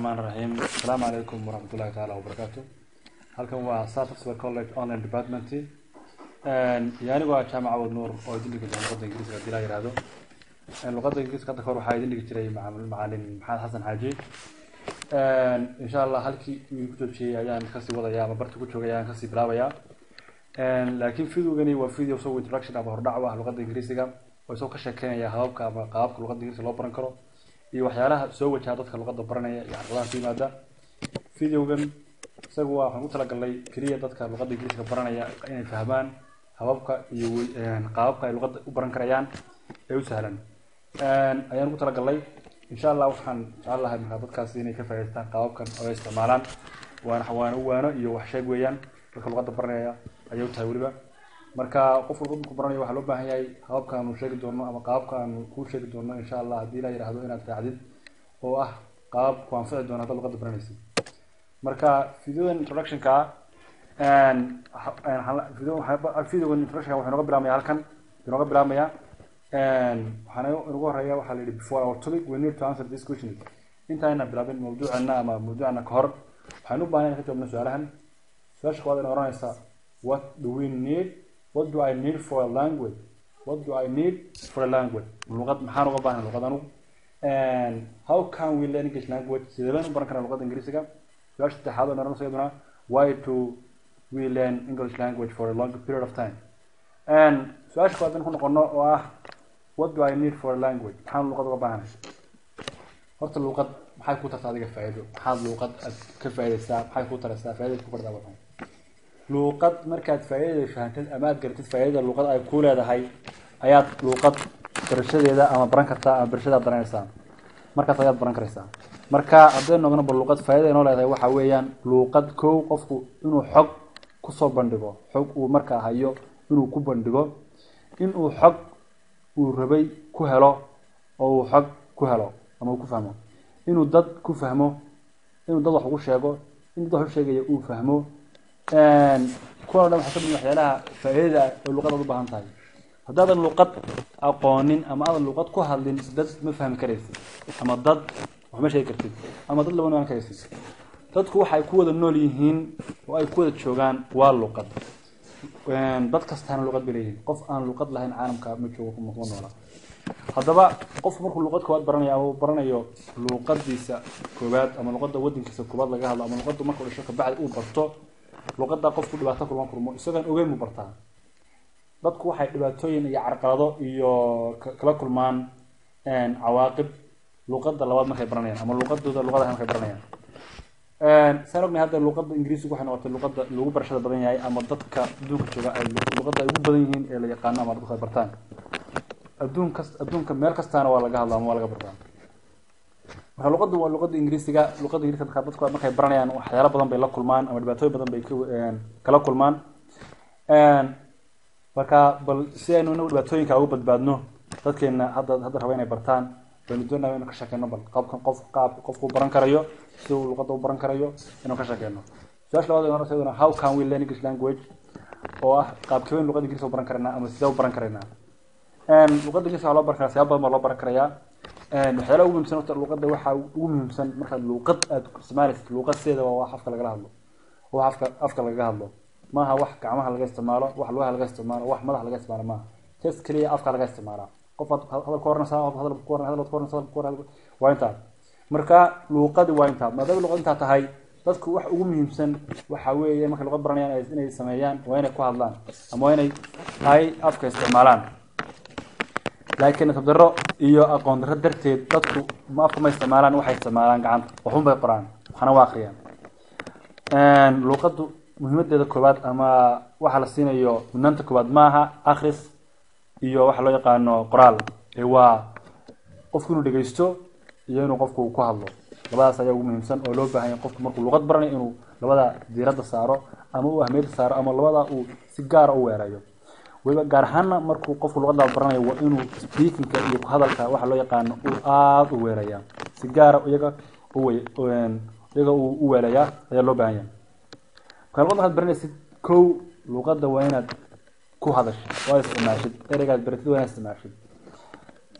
raxmaan raxiim asalaamu calaykum waraxmatullahi taala wabarakaatu halkan waa sartoswell college online department iyo anigu waa jaamac awad nuur oo idin dhigi doona luqadda ingiriiska hadii la yihahdo luqadda ingiriiska hadda kahor waxaa idin dhigi jiray macalin maxamed xasan xaaji insha allah halkii uu ku joojiyey ayaan kasii wadaya ama barta ku joogay ayaan kasii bilaabayaa laakiin videogani waa video isago introduction ama hordhac u ah luqadda ingiriisiga oo isagoo ka sheekeynaya hababka ama qaababka luqadda ingiriiska loo baran karo iyo waxyaalaha soo wajaha dadka luqadda baranaya iyo caqabadaha ku yimaada videogan isaga waa waxaan ku talagalnay keliya dadka luqadda ingiriiska baranaya inay fahmaan hababka iyo qaababka ay luqadda u baran karayaan ee u sahlan ayaan ugu talagalnay insha allah waxaan jecel lahay markaa dadkaasi inay ka faa'idaystaan qaababkan oo ay isticmaalaan waana waana u waano iyo wax sheeg weeyaan dadka luqadda baranaya ayay u tahay weliba marka qof walba markuu baranayo waxaa loo baahan yahay hababka aanu sheegi doono ama qaababka aanu kuu sheegi doono insha allah haddii la yidhaahdo inaad raacdid oo ah qaabab ku anfici doona haddaad luqadda baranaysid marka videodan introductionka videogan introductionka waxaa inooga bilaabmaya halkan inooga bilaabmaya waxaana inugu horeeya waxaa la yidhi before our topic we need to answer this question intaayna bilaabin mawduuceena ama mawduucana ka hor waxaan u baahan ka jawaabna su-aalahan su-aasha koowaad ina oranaysa what do we need what do I need for a language what do I need for a language luqad maxaan uga baahnay luqad anugu and how can we learn English language sidee baan u baran karaa luqadda ingiriisiga su-aasha saddexaad oo naranaysa iyaduna why do we learn English language for a long period of time and su-aasha koowaad in ku noqono oo ah what do I need for a language maxaan luqad uga baahnay horta luqad maxay ku tartaa adiga faa'iido maxaad luqad aad ka faa'iidaysaa maxay ku taraysaa faa'iidada ku bardaa waxay luuqad markaad faa'iidada fahamtid ama aad garatid faa'iidada luuqad ay ku leedahay ayaad luuqad barashadeeda ama baran kartaa ama barashadaad baranaysaa markaas ayaad baran karaysaa marka haddaynu ogno bal luuqad faa'iidada inoo leedahay waxa weeyaan luuqad kow qofku inuu xog kusoo bandhigo xog uu markaa hayo inuu ku bandhigo inuu xog uu rabay ku helo oo uu xog ku helo ama uu ku fahmo inuu dad ku fahmo inuu dad wax ugu sheego in dad wax u sheegaya uu fahmo kuwan o dhan waxaa kamid waxyaalaha faa'iidada oo luqad aad u baahan tahay haddaadan luqad aqoonin ama aadan luqad ku hadlin dad ma fahmi karaysid ama dad wax ma sheegi kartid ama dad lama noaan karaysid dadku waxay ku wada nool yihiin oo ay ku wada joogaan waa luqad dad kastaana luqad bay leeyihiin qof aan luqad lahayn caalamka ma joogo kuma noola haddaba qofku markuu luqad koowaad baranayo ama baranayo luqadiisa koowaad ama luqada wadankiisa koowaad laga hadlo ama luqada markuu dhasho kabacdi uu barto luqada qofku dhibaato kulma kulmo isagaan ogeyn mu bartaa dadku waxay dhibaatooyin iyo carqalado iyo kala kulmaan cawaaqib luqada labaad markay baranayaan ama luqadooda luqada markay baranayaan saan ognahay hadda luqada ingiriisigu waxay noqotay luqada lagu barashada badan yahay ama dadka adduunka jooga ay luqada ay ugu badan yihiin ee la yaqaano ama dadku ay bartaan adduun kas adduunka meel kastaana waa laga hadla ama waa laga bartaa marka luqaddu waa luqada ingiriisiga luqada ingiriiska marka dadku markay baranayaan waxyaalo badan bay la kulmaan ama dhibaatooyin badan bay kala kulmaan marka bal si aynu inagu dhibaatooyinka uga badbaadno dadkeena hadda hadda raba inay bartaan baynu doonaa inuu ka sheekeyno bal qaabkan qof qaab qofku baran karayo si uu luqadda u baran karayo inuu ka sheekeyno su-aasha labaad inoo rasayaduna how can we learn english language oo ah qaabkee luqada ingiriiska u baran karaynaa ama sidee u baran karaynaa luqada ingiriiska waxaa loo baran karaa siyaabo badan baa loo baran karayaa waxyaalaha ugu muhiimsan horta luqadda waxaa ugu muhiimsan markaad luuqad aad isticmaalaysid luuqad sideeda waa wax afka lagala hadlo wax afka afka lagaga hadlo maaha wax gacmaha laga isticmaalo wax lugaha laga isticmaalo wax madaxa laga isticmaalo maaha tes keliya afka laga isticmaalaa qof aad hadal ku oranaysaa qof hadal ku oranaysaa hadal ku oranaysaa hadal ku oranaysaa waa intaa marka luuqadi waa intaa maadaama luuqad intaa tahay dadku wax ugu muhiimsan waxa weeye markay luqad baranayaan inay sameeyaan waa inay ku hadlaan ama waa inay tahay afka isticmaalaan laakiin tabdaro iyo aqoon darro darteed dadku ma afka ma isticmaalaan waxay isticmaalaan gacanta waxun bay qoraan waxna waa akriyaan luuqaddu muhiimadeeda koowaad ama waxa la siinayo mudnaanta koowaad maaha akris iyo waxa loo yaqaano qoraal ee waa qofku inuu dhegeysto iyo inuu qofku ku hadlo labadaas ayaa ugu muhiimsan oo loo baahan yahay qofku markuu luqad baranayo inuu labada diiradda saaro ama uu ahmiyadda saaro ama labada uu si gaara u weerayo weliba gaar ahaana markuu qofku luqadda baranayo waa inuu speakingka iyo hadalka waxa loo yaqaano uu aada u weeraya si gaara iyaga u iyaga uu u weelayaa ayaa loo baahan yahay marka luqadda waxaad baranaysid kow luqadda waa inaad ku hadashid waa isticmaashid ereygaad baratid waa inaad isticmaashid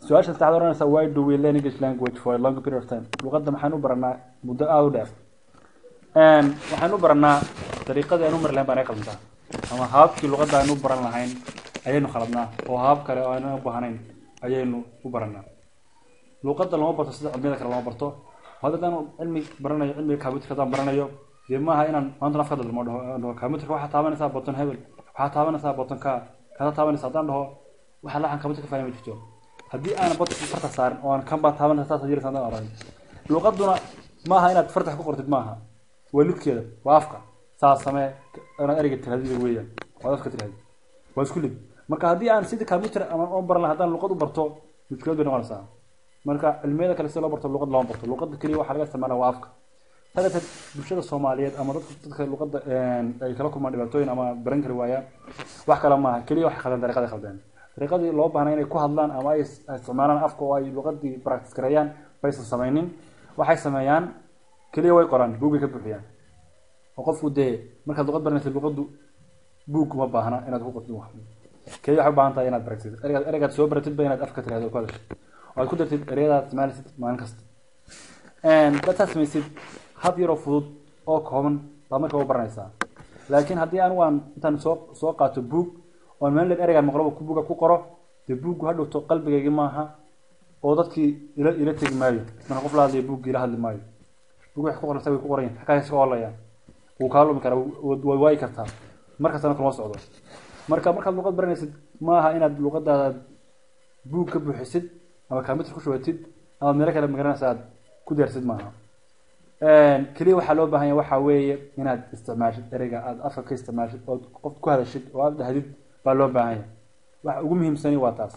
su-aasha saddexaad oranaysa why do we learn english language for a long period of time luqadda maxaan u baranaa muddo aada u dheer waxaan u baranaa dariiqadii aan u mari lahayn baan ay qaldantaa ama hababkii luqadda aan u baran lahayn ayaynu khaladnaa oo habab kale oo aanan u baahnayn ayaynu u baranaa luqadda lama barto sida cilmiyada kale lama barto haddaan cilmi baranayo cilmiga computerka haddaan baranayo dee maaha inaan maanta afka dalmo dhaho dhaho computerka waxaa taabanaysaa button hebel waxaa taabanaysaa button ka kadaa taabanaysa haddaan dhaho waxaa laxan computer ka fahmi jirto haddii aan button farta saarin oo aan kan baa taabanaysa saas jiraysa haddaan oran luqaduna maaha inaad fartax ku qortid maaha waa lidkeeda waa afka saas samee ana ereyga tirahdida weeyaan waa afka tirahdi waa isku lid marka haddii aan sidii computer ama oon baran lahaa haddaan luqad u barto mushkilad bay noqonaysaa marka cilmiyada kale si loo barto luqad looma barto luqadda keliya waxaa laga isticmaala waa afka saa darteed bulshada soomaaliyeed ama dadka dadka luqadda ay kala kulmaan dhibaatooyin ama baran kari waayaan wax kale maaha keliya waxay khaldeen dariiqaday khaldeen dariiqadii loo baahnaa inay ku hadlaan ama ay isticmaalaan afka oo ay luqadii practice gareeyaan baysan samaynin waxay sameeyaan keliya way qoraan buugay ka buuxiyaan oo qofku dee markaad luqad baranaysa luqaddu buug uma baahna inaad ku qortid wax keliya waxay u baahan tahay inaad baratid ereygaad ereygaad soo baratidba inaad afka tirahdo oo ku hadashid oo aad ku dartid ereyadaad isticmaalaysid maalin kasta dadaad samaysid hab yaroo fudud oo kooban baad marka u baranaysaa laakiin haddii anigu aan intaan soo soo qaato buug oon maalin leed ereygaan maqlaba ku buuga ku qoro dee buuggu ha dhowto qalbigaygi maaha oo dadkii ila ila tegi maayo marka qof la hadlaya buuggii ila hadli maayo buug wax ku qoraysa way ku qorayin xakaas ka holayaan wuu kaa lumi karaa way waayi kartaa markastana kuma socdo marka markaad luqad baranaysid maaha inaad luqadaada buug ka buuxisid ama computer ku shubatid ama meelo kale magaranaysa aad ku deersid maaha keliya waxaa loo baahan yahay waxaa weeye inaad isticmaashid ereyga aada afka ka isticmaashid ood qof ku hadashid oo aada dhahdid baa loo baahan yahay waxa ugu muhiimsani waa taas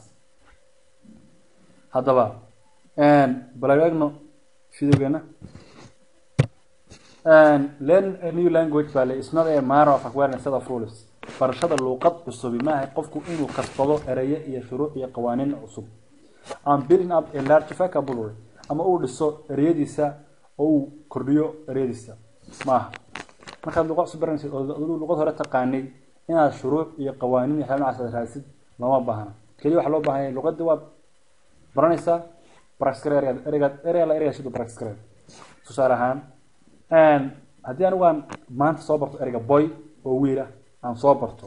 haddaba bal eegno videogeena learn a new language baa le is not a matter of acquiring set of rules barashada luuqad cusubi maaha qofku inuu kasbado erayo iyo shuruuc iyo qawaaniin cusub am building up a large vocabulary ama uu dhiso ereyadiisa oo uu kordhiyo ereyadiisa maaha markaad luqad cusub baranaysid oo aduu luqad hore taqaanay inaad shuruuc iyo qawaaniin iyo waxyaaba noocaas raadsid looma baahna keliya waxaa loo baahan yahay luqadii waad baranaysaa practice gare ereygaad ereygaad erey la ereyga siduu practice gare tusaale ahaan haddii anigu aan maanta soo barto ereyga boy oo wiil ah aan soo barto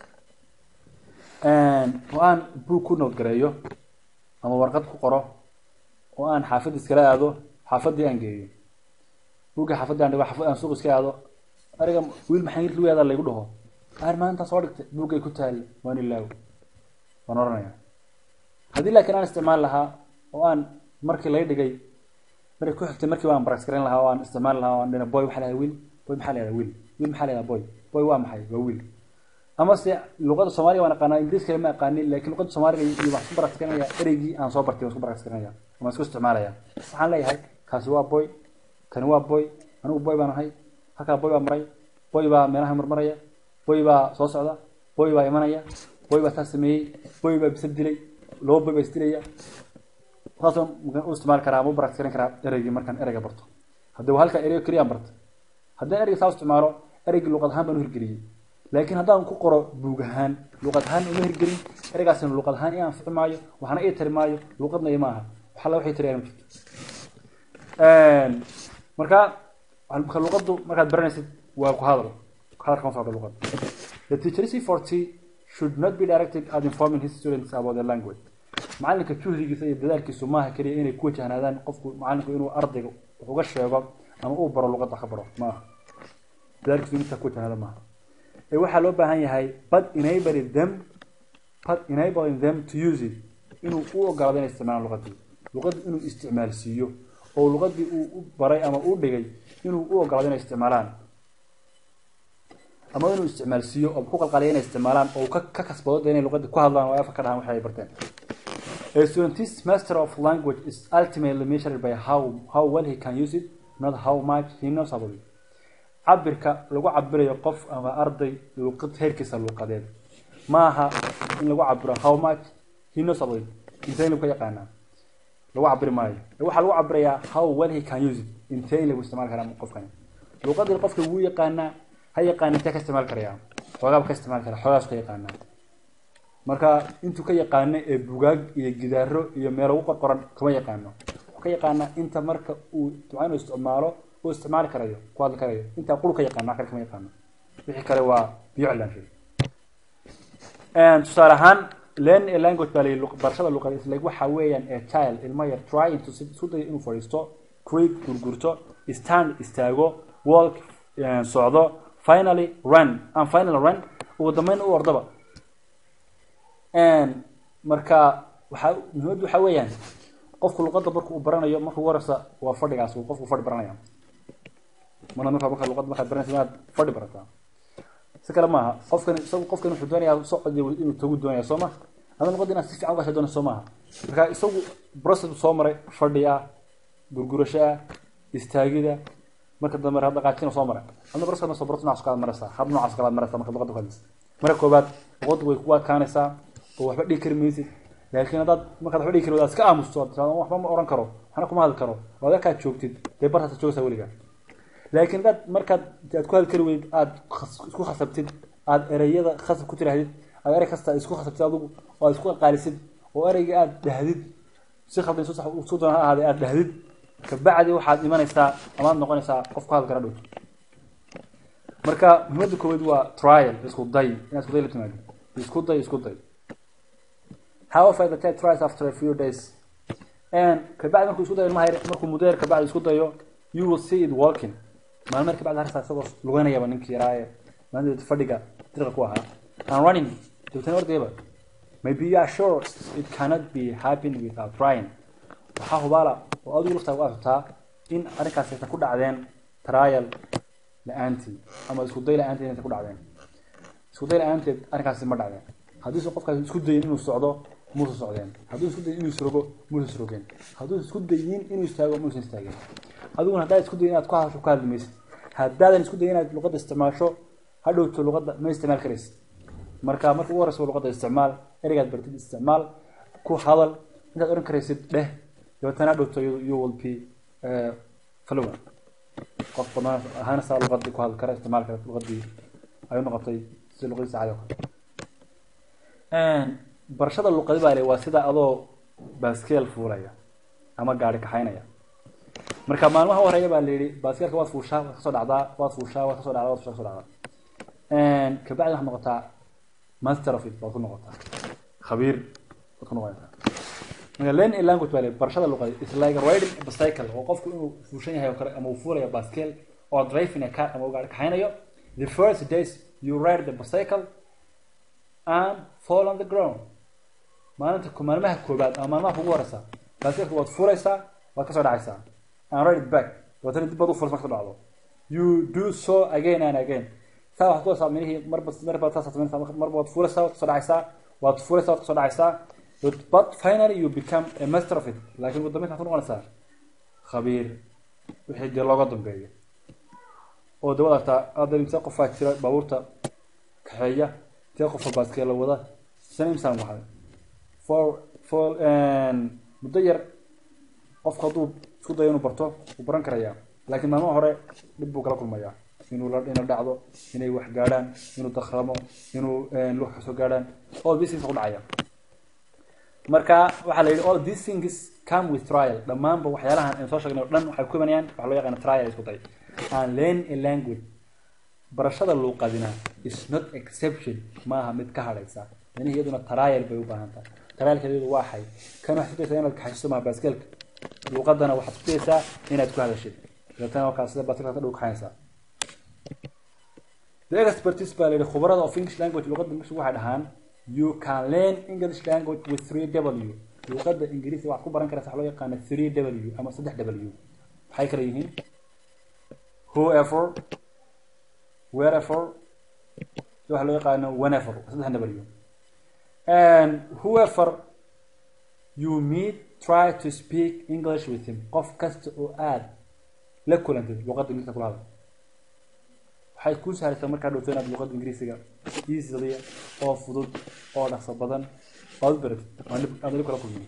oo aan buug ku nood gareeyo ama warqad ku qoro oo aan xaafad iskala aado xaafaddii aan geeyo buugga xaafaddi aan dhigo xaafad aan suuq iska aado ereyga wiil maxaa yirki weedaa laygu dhaho aar maanta soo dhigtay buuggay ku taali waan ilaawo waan oranaya haddii laakiin aan isticmaali lahaa oo aan markii lay dhigay markii ku xigtay markii waan practice garan lahaa oo aan isticmaali lahaa oo aan dhina boy waxaa lahaa wiil boy maxaa lahaa wiil wiil maxaa lahaa boy boy waa maxay waa wiil ama se luqada soomaaliga waan aqaanaa ingiriis kale ma aqaanin laakiin luqada soomaaliga iyo waxaan isku practice garanaya ereygii aan soo bartay waan isku practice garanaya waan isku isticmaalaya waxaan leeyahay kaasi waa boy kani waa boy anigu boy baan ahay halkaa boy baa maray boy baa meelaha marmaraya boy baa soo socda boy baa imanaya boy baa taas sameeyey boy baa bisa dilay laba boy baa isdilaya saasoo u isticmaali karaa ama u practice garan karaa ereygii markaan ereyga barto haddii halkaa erey keliyaan barto haddii ereyga saa isticmaalo ereygii luqad ahaan baan u hirgeliyey laakiin haddaan ku qoro buug ahaan luqad ahaan uma hirgelin ereygaasina luqad ahaan i anfici maayo waxna ii tari maayo luqadna ima aha wax alla waxay tariyaan ma jirto marka marka luqaddu markaad baranaysid waa ku hadal ku hadalka ma socdo luqad the teacher forty should not be directed at informing his students about the language macalinka juhdigiisa iyo dadaalkiisu maaha keliya inay ku wajahnaadaan qofku macalinku inuu ardayga wax uga sheego ama uu baro luqadda ka baro maaha dadaalkiisu intaa ku wajahnaada maaha ee waxaa loo baahan yahay but enabling them but enabling them to use it inuu u ogolaado inay isticmaalaan luqadii luqadii inuu isticmaalsiiyo oo luqadii uu u baray ama u dhigay inuu u ogolaado inay isticmaalaan ama inuu isticmaalsiiyo oo ku qalqaliya inay isticmaalaan oo ka ka kasbado dee inay luqadii ku hadlaan oo afka ka dhahaan waxay barteen A student's master of language is ultimately measured by how how well he can use it, not how much he knows about it. cabirka lagu cabirayo qof ama arday luqad heerkiisa luqadeed maaha in lagu cabiro how much he knows about it intee lagu yaqaanaa lagu cabiri maayo waxaa lagu cabirayaa how well he can use it intee lagu isticmaali karaa qofkani luqadii qofka wuu yaqaanaa ha yaqaan intee ka isticmaali karayaa xoogaaba ka isticmaali karaa xoogaas ka yaqaanaa marka intuu ka yaqaano ee bugaag iyo gidaaro iyo meelo ugu qorqoran kama yaqaano wuxuu ka yaqaanaa inta marka uu duca inuu isticmaalo uu isticmaali karayo ku hadli karayo intaa qul ka yaqaano wax kale kama yaqaano wixii kale waa biyo cilaanshay tusaale ahaan learn a language baa layihi barashada luqada is like waxa weeyaan a child ilmo yar trying to sit- isku dayo inuu fadhiisto creep gurgurto stand istaago walk eh, socdo finally run and finally run ugu dambeyn u ordaba marka waxaa muhiimaddu waxaa weeyaan qofku luqadda marka uu baranayo markuu warasa waa fadhigaas uu qofku fadhi baranaya marna marka marka luqadda markaad baranaysa inaad fadhi barataa si kale maaha qofkan isagu qofkan wuxuu doonayaa socod iyo inuu tagu doonaya soo maha ada luqadda inaad si fiican ugasha doonaysa soo maaha marka isagu process buu soo maray fadhi ah gurgurasho ah istaagida marka dambe hadda qaajina soo maray hadda process ma soo barto noocaas kala maraysaa hab noocaas kala maraysaa marka luqadda ku hadlaysa marka koobaad luqaddu way ku adkaanaysaa oo waxba dhigi kari maysid laakiin haddaad markaad waxba dhigi kari wadaad iska aamusto aad tiraahdo waxba ma oran karo waxna kuma hadli karo oo adakaad joogtid dee bartaas joogaysaa weligaa laakiin dad markaad aad ku hadli kari weyd aad khas- isku khasabtid aad ereyada khasab ku tiraahdid aad erey kasta isku khasabtid adigu oo aad isku qaalisid oo ereyga aad dhahdid si khaldan su sax su doona ha ahaadee aad dhahdid kabacdi waxaad imanaysaa amaad noqonaysaa qof ku hadli kara dhow marka muhimadda koowaad waa trial isku day inaad isku day la timaado isku day isku day however the child tries after a few days and kabacdi markuu isku dayo ilmaha yar markuu muddo yar kabacdi isku dayo you will see it walking maalmo yar kabacdi harsa isagoo lugeynayaba ninkii yaraaye maalinteed fadhiga diriqa ku ahaa and running dabtana ordayaba maybe you are sure it cannot be happen without trying waxaa hubaala oo adigu laftaa u aragtaa in arrinkaas aysan ku dhacdeen trial la-aantii ama isku day la-aanteed inaysan ku dhacdeen isku day la-aanteed arrinkaasi ma dhacdeen haddiise qofkaas isku dayin inuu socdo muusa socdeen hadduu isku dayin inuu isrogo muusa isrogeen hadduu isku dayin inuu istaago muusan istaageen adiguna haddaad isku dayin inaad ku hadasho ku hadli maysid haddaadan isku dayin inaad luqadda isticmaasho hadhowto luqadda ma isticmaal karaysid marka marka ugu horeysa luqadda isticmaal ereygaad bartid isticmaal ku hadal intaad oran karaysid dheh dabeetana hadhowto you you will be eh, fluent qof badan ahaanaysaa luqadii ku hadli kara isticmaal kara luqadii ay u noqotay si luqadiisa caadi oo kale barashada luqadi baa le waa sida adoo baaskeel fuulaya ama gaari kaxaynaya marka maalmaha u horeeya baa la yihi baaskeelka waad fuushaa waad kasoo dhacdaa waad fuushaa waad kasoo dhacdaa waad fuushaa kasoo dhacdaa kabacdi waxaad noqotaa master of it baad ku noqotaa khabiir baad ku noqonaysaa marka learn a language baa le barashada luqadi is like riding a bicycle oo qofku inuu fuushan yahay oo kale ama uu fuulayo baaskeel or driving a car ama uu gaari kaxaynayo the first days you ride the bicycle and fall on the ground maalinta ko- maalmaha koobaad ama maalmaha kugu horeysa baaskilka waad furaysaa waad kasoo dhacaysaa and ride it back dabeetana dib baad u furaysa marka kasoo dhacdo you do so again and again saa waxaad kuwaysaa minihii marba marba saas samaynaysaa mar- marba waad furaysaa waad kasoo dhacaysaa waad furaysaa waad kasoo dhacaysaa but, but finally you become a master of it laakiin ugu dambeyn waxaad ku noqonaysaa khabiir wixii dee looga dambeeyo oo dawad artaa hadda imse qofaa jira baabuurta kaxeeya intee qofa baaskeela wada shan imsaan waxay for for muddo yar qofku hadduu isku dayo inuu barto wuu baran karayaa laakiin maalmaha hore dhib buu kala kulmayaa inuu la inuu dhacdo inay wax gaadhaan inuu dakramo inuu lux kasoo gaadhaan all these things ku dhacaya marka waxaa la yidhi all these things come with trial dhammaanba waxyaalahan aynu soo sheegnay oo dhan waxay ku imanayaan waxa loo yaqaana trial isku day and learn a language barashada luuqadina is not exception maaha mid ka hadhaysa yani iyaduna trial bay u baahan tahay trialkeedu waa xay kan waxaad kudaysaa inaad kaxayso maha baaskeelka luuqadana waxaad kudaysaa inaad ku hadashid dabeetana markaa sida baaskeelka dhow kaxaysaa the expertise baa la yidhi khubarada of english language luuqadda ingiriisku waxay dhahaan you can learn english language with 3w luuqadda ingiriisi waxaad ku baran karaysa waxa loo yaqaana 3w ama 3w waxay kala yihiin whoever wherever waxa loo yaqaano whenever saddex w and whoever you meet try to speak english with him qof kasta oo aad la kulantid luuqadda ingiriiska kula hadla waxay kuu sahlaysaa markaa dhowto inaad luuqadda ingiriisiga easily oo fudud oo dhaqso badan baad u baratid aan dhib aan dhib kala kulmin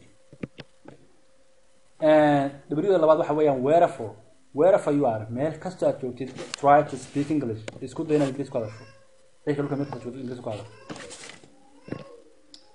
w labaad waxa weeyaan wherever wherever you are meel kastoo aad joogtid try to speak english isku day inaad ingiriis ku hadasho cidka dhulka meel kasta joogtid ingiriis ku hadasho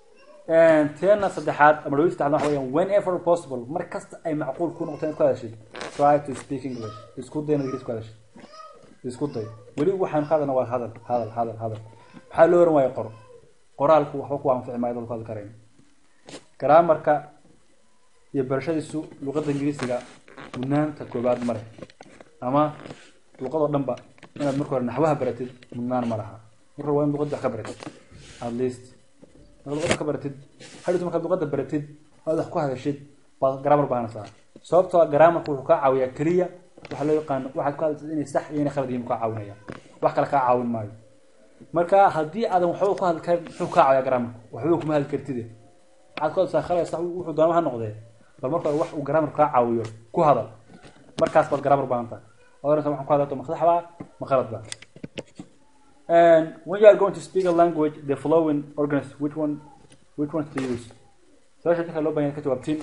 teena saddexaad ama dhawii saddexaad waxa weeyaan whenever possible mar kasta ay macquul ku noqoto inaad ku hadashid try to speak english isku day inaad ingiriis ku hadashid isku day weli waxaan ka hadalna waa hadal hadal hadal hadal maxaa loo oran waayo qor qoraalku waxba ku anfici maayo dad ku hadli karayn garaamarka iyo barashadiisu luqadda ingiriisiga mudnaanta koobaad ma leh ama luqadoo dhanba inaad marka hore naxwaha baratid mudnaan ma laha marka hore waa in luqadda wax ka baratid at least markaad luqadda ka baratid hadhowta markaad luqadda baratid aad wax ku hadashid baad garaamar baahanaysaa sababtoo ah garaamarku wuxuu kaa caawiyaa keliya waxa loo yaqaano waxaad ku hadlaysid inay sax iyo inay khalad yihiin kaa caawinaya wax kale kaa caawin maayo marka haddii aadan waxba ku hadli karin muxuu kaa caawiyaa garaamarku waxba kuma hadli kartide waxaad ku hadlaysaa khalad sax wuxuu doona ha noqdee bal marka hore wax uu garaamar kaa caawiyo ku hadal markaas baad garaamar baahan tahay oranaysa waxaan ku hadlato ma sax baa ma khalad baa And when you are going to speak a language, the following organs, which one, which ones to use? Su-aasha dadka loo baahan ka jawaabtiin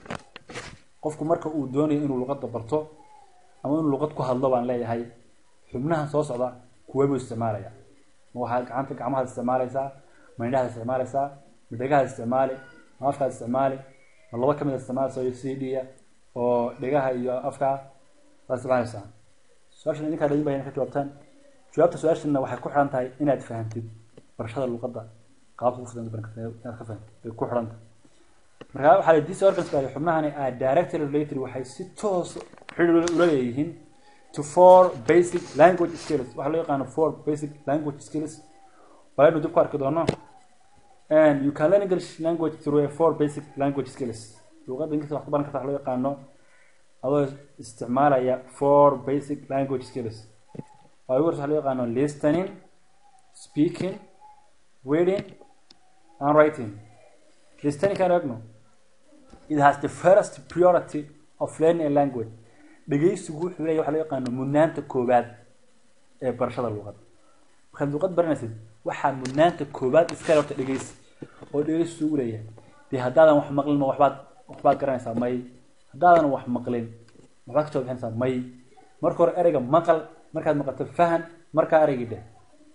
qofku marka uu doonayo inuu luqadda barto ama inuu luqad ku hadlo baan leeyahay xubnahan soo socda kuwee buu isticmaalaya ma waxaad gacanta gacmahaad isticmaalaysaa ma indhahaad isticmaalaysaa ma dhegahaad isticmaali ma afkaad isticmaali ma laba ka mid a isticmaalaysa iyo c d-ya oo dhegaha iyo afka waad isticmaalaysaa su-aashan idinkaa dhadin baa ka jawaabtaan jawaabta su-aashana waxay ku xiran tahay inaad fahamtid barashada luqadda qaabka ku fidan inaad ka fahamtid bay ku xiran tahay marka waxaa la these organs baa xubnahani are directly related waxay si toos xidhiir ula leeyihiin to four basic language skills waxaa loo yaqaano four basic language skills walaynu dib ku arki doono and you can learn English language through a four basic language skills luqadda ingiriiska wax ku baran karta waxa loo yaqaano adoo isticmaalaya four basic language skills waa ugu waxa loo yaqaano listening speaking reading and writing listening kan eegno it has the first priority of learning a language dhegeysigu wuxuu leeyahay waxa loo yaqaano mudnaanta koowaad ee barashada luqadda markaad luqad baranaysid waxaa mudnaanta koowaad iska horta dhegeysi oo dhegeysi ugu leeyahay dee haddaadan wax maqlin ma waxbaad waxbaad garanaysaa may haddaadan wax maqlin waxbaad ka jawaab bixinaysaa may marka hore ereyga maqal markaad maqato fahan markaa ereygii dheh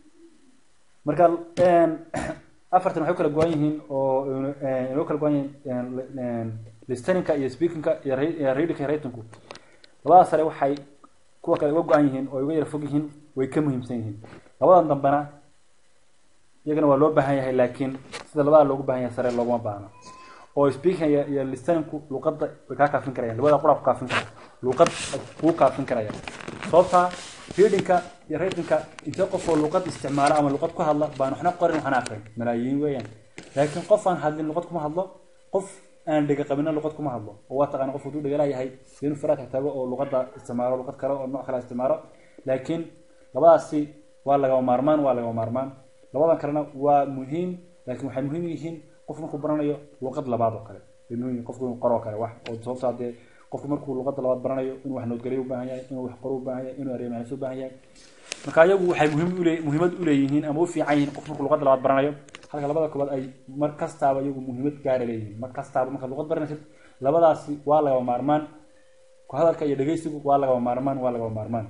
marka afartan waxay kala go-an yihiin oo inoo kala go-an yihiin listeninka iyo speakingka iyo readingka iyo writingku labada sare waxay kuwa kale uga go-an yihiin oo uga yara fog yihiin way ka muhiimsan yihiin labadan dambena iyagana waa loo baahan yahay laakiin sida labada loogu baahan yahay sare looguma baahno oo speaking iyo iyo listeningku luqadda way kaa kaafin karayaan labada qura ku kaafin karaya luqad kuu kaafin karaya sababta readingka iyo writingka intee qof oo luqad isticmaala ama luqad ku hadla baan waxna qorin waxna aqrin malaayiin weeyaan laakiin qof aan hadlin luqad kuma hadlo qof aan dhega qabina luqad kuma hadlo oo waa taqaana qof hadduu dhegala yahay inuu faraaka tago oo luqadda isticmaalo luqad kale oo nooc kale isticmaalo laakiin labadaasi waa lagama maarmaan waa lagama maarmaan labadan kalena waa muhiim laakiin waxay muhiim yihiin qof markuu baranayo luqad labaad oo kale bay muhiim yihiin qofku inuu qoro kale wax oo sababta haddee qofku markuu luqadda labaad baranayo inuu wax noodgaliyo u baahan yahay inuu wax qoro u baahan yahay inuu areemahays u baahan yahay marka iyagu waxay muhiim ule muhiimad u leeyihiin ama u fiican yihiin qof markuu luqadda labaad baranayo halka labada koobaad ay mar kastaaba iyagu muhiimad gaara leeyihiin mar kastaaba markaad luqad baranaysid labadaasi waa lagaba maarmaan ku hadalka iyo dhegeysigu waa lagaba maarmaan waa lagaba maarmaan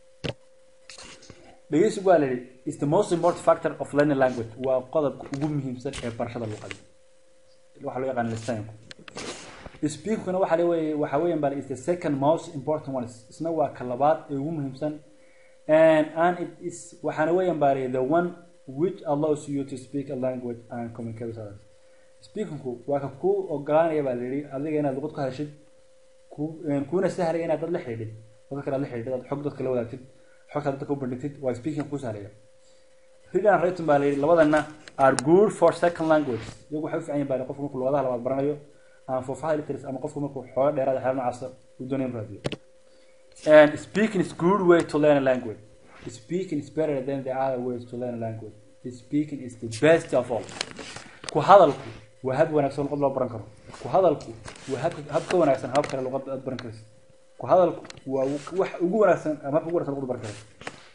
dhegeysigu waa la yidhi is the most important factor of learning language waa qodobka ugu muhiimsan ee barashada luqada waxaa loo yaqaan listening speakingkuna waxa leeyahay waxa weeyaan bal is the second most important one isna waa ka labaad ee ugu muhiimsan and and it is waxaana weeyaan bal the one which allows you to speak a language and communicate with others speakingku waa ka ku ogolaanaya baa la yidhi adiga inaad luqad ku hadashid ku kuuna sahlaya inaad dad la xidhiidhid dadka kale aad la xidhiidhid aad xog dadka la wadaagtid xogta dadka u bandhigtid waa speaking ku sahlaya reading and writing baa la yidhi labadana are good for second language iyagu waxay u fiican yihin baa qofku markuu luqadaha labaad baranayo ama fofaha literacy ama qofku markuu xooga dheeraada xeer noocaasa uu doonayo inuu raadiyo and speaking is good way to learn a language speaking is better than the other ways to learn a language speaking is the best of all ku hadalku waa hab wanaagsan luqad loo baran karo ku hadalku waa hab hab ka wanaagsan habab kale luqad aad baran karaysa ku hadalku waa wax ugu wanaagsan ama habka ugu wanaagsan luqad baran karaysa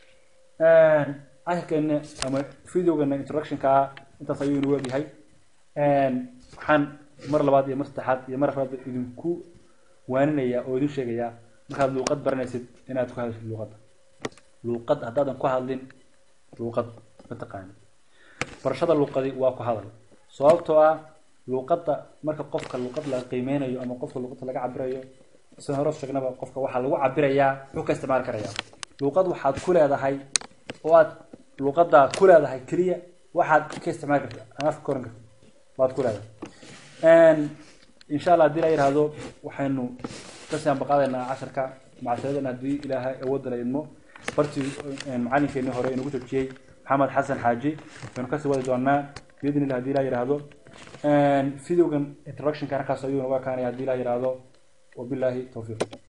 casharkeena ama videogeena introductionka intaas ayuu inuu egyahay waxaan mar labaad iyo mar saddexaad iyo mar afraad idinku waaninaya oo idin sheegaya markaad luuqad baranaysid inaad ku hadashid luuqadda luuqad haddaadan ku hadlin luuqad ma taqaanid barashada luuqadi waa ku hadal sababtoo ah luuqadda marka qofka luuqad laga qiimeynayo ama qofka luuqadda laga cabirayo sida hore sheegnaba qofka waxaa lagu cabirayaa wuxuu ka isticmaali karayaa luuqad waxaad ku leedahay oo aad luuqadda ku leedahay keliya waxaad ka isticmaali karta ama afka koran karta baad ku leedahay insha allah haddii la yidhaahdo waxaynu kasii ambaqaadaynaa casharka macasadan haddii ilaahay awoodda la idmo bartii macalinkeenii hore inagu joojiyey maxamed xasan xaaji waynu kasii wadi doonaa biidn illah hadii la yidhaahdo videogan introductionka halkaas ayuu naga kaanaya hadii la yidhaahdo wabilaahi tawfiiq